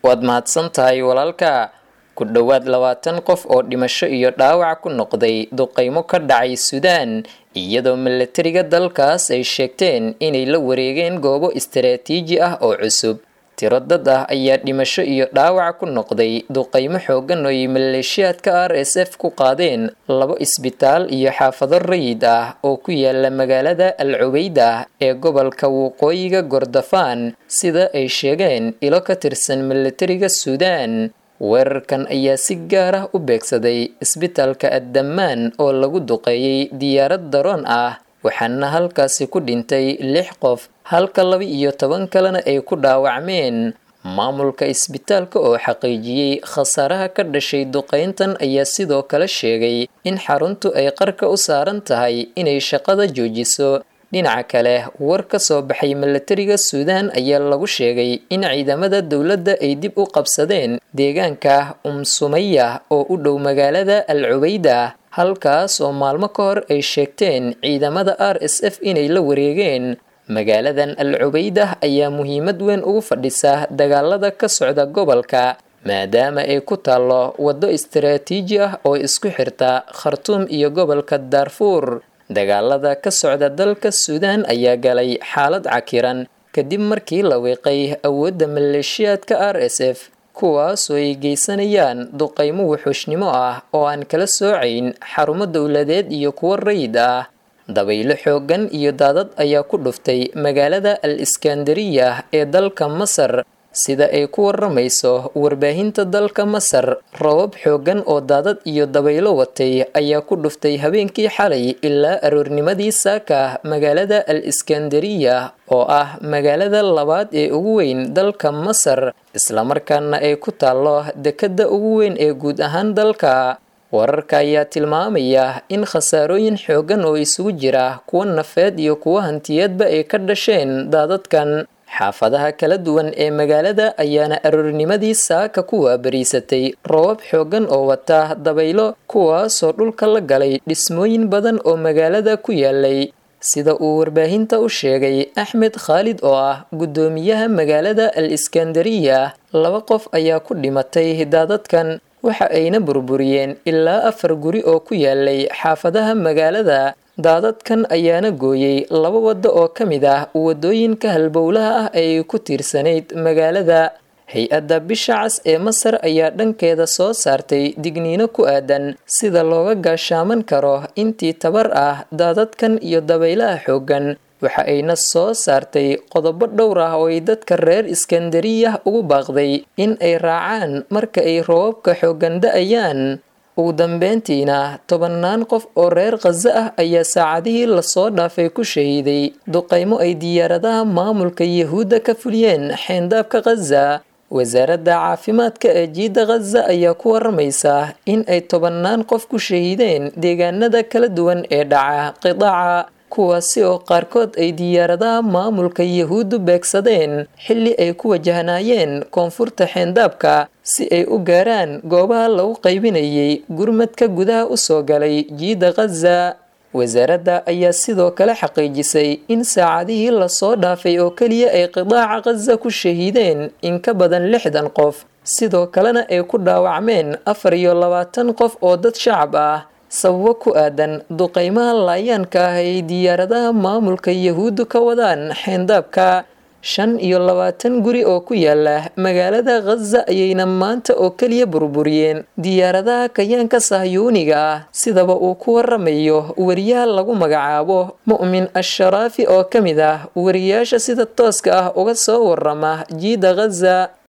waad mahadsan tahay walaalka ku dhowaad labaatan qof oo dhimasho iyo dhaawac ku noqday duqaymo ka dhacay suudaan iyadoo milatariga dalkaas ay sheegteen inay la wareegeen goobo istaraatiiji ah oo cusub tiro dad ah ayaa dhimasho iyo dhaawac ku noqday duqaymo xoogan oo ay maleeshiyaadka r s f ku qaadeen labo isbitaal iyo xaafado rayid ah oo ku yaala magaalada al cubeyda ee gobolka waqooyiga gordofaan sida ay sheegeen ilo ka tirsan milatariga suudaan weerarkan ayaa si gaar ah u beegsaday isbitaalka addammaan oo lagu duqeeyey diyaarad daroon ah waxaana halkaasi ku dhintay lix qof halka laba iyo toban kalena ay ku dhaawacmeen maamulka isbitaalka oo xaqiijiyey khasaaraha ka dhashay duqayntan ayaa sidoo kale sheegay in xaruntu ay qarka u saaran tahay inay shaqada joojiso dhinaca kale war ka soo baxay milatariga suudaan ayaa lagu sheegay in ciidamada dowladda ay dib u qabsadeen deegaanka umsumaya oo u dhow magaalada al cubeyda halkaas oo maalmo ka hor ay sheegteen ciidamada r s f inay la wareegeen magaaladan al cubeydah ayaa muhiimad weyn ugu fadhisa dagaalada ka socda gobolka maadaama ay ku taallo waddo istaraatiiji ah oo isku xirta khartuum iyo gobolka daarfuur dagaalada ka socda dalka suudaan ayaa galay xaalad cakiran kadib markii la wiiqay awoodda maleeshiyaadka r s f kuwaasoo ay geysanayaan duqaymo wuxuushnimo ah oo aan kala soocayn xarumo dowladeed iyo kuwo rayid ah dabaylo xooggan iyo daadad ayaa ku dhuftay magaalada al iskandariya ee dalka masar sida ay ku waramayso warbaahinta dalka masar robab xooggan oo daadad iyo dabaylo watay ayaa ku dhuftay habeenkii xalay ilaa aroornimadii saaka magaalada al iskandariya oo ah magaalada labaad ee ugu weyn dalka masar islamarkaana ay ku taallo dekedda ugu weyn ee guud ahaan dalka wararka ayaa tilmaamaya in khasaarooyin xooggan oo isugu jira kuwa nafeed iyo kuwa hantiyeedba ay ka dhasheen daadadkan xaafadaha kala duwan ee magaalada ayaana aroornimadii saaka ku waabariisatay roobab xooggan oo wata dabaylo kuwaasoo dhulka la galay dhismooyin badan oo magaalada ku yaalay sida uu warbaahinta u sheegay axmed khaalid oo ah guddoomiyaha magaalada al iskandariya laba qof ayaa ku dhimatay daadadkan waxa ayna burburiyeen ilaa afar guri oo ku yaalay xaafadaha magaalada daadadkan ayaana gooyey laba waddo oo ka mid ah waddooyinka halbowlaha ah ay ku tiirsanayd magaalada hay-adda bisha cas ee masar ayaa dhankeeda soo saartay digniino ku aadan sida looga gaashaaman karo intii tabar ah daadadkan iyo dabaylaha xooggan waxa ayna soo saartay qodobo dhowr ah oo ay dadka reer iskandariyah ugu baaqday in ay raacaan marka ay roobabka xooggan da-ayaan ugu dambeyntiina tobannaan qof oo reer khaza ah ayaa saacadihii lasoo dhaafay ku shahiiday duqaymo ay diyaaradaha maamulka yahuudda ka fuliyeen xeendaabka khaza wasaaradda caafimaadka ee jiidda khaza ayaa ku waramaysa in ay tobannaan qof ku shahiideen deegaanada kala duwan ee dhaca qidaaca kuwaasi oo qaarkood ay diyaaradaha maamulka yahuuddu beegsadeen xilli ay ku wajahnaayeen koonfurta xeendaabka si ay u gaaraan goobaha lagu qaybinayay gurmadka gudaha u soo galay jiidda khaza wasaaradda ayaa sidoo kale xaqiijisay in saacadihii lasoo dhaafay oo keliya ay qidaaca khaza ku shahiideen in ka badan lixdan qof sidoo kalena ay ku dhaawacmeen afar iyo labaatan qof oo dad shacab ah sababo ku aadan duqaymaha laayaanka ah ay diyaaradaha maamulka yahuuddu ka wadaan xeendaabka shan iyo labaatan guri oo ku yaala magaalada khaza ayayna maanta oo keliya burburiyeen diyaaradaha kayaanka sahyuuniga ah sidaba uu ku waramayo wariyaha lagu magacaabo mu'min asharaafi oo ka mid ah wariyaasha sida tooska ah uga soo warama jiida khaza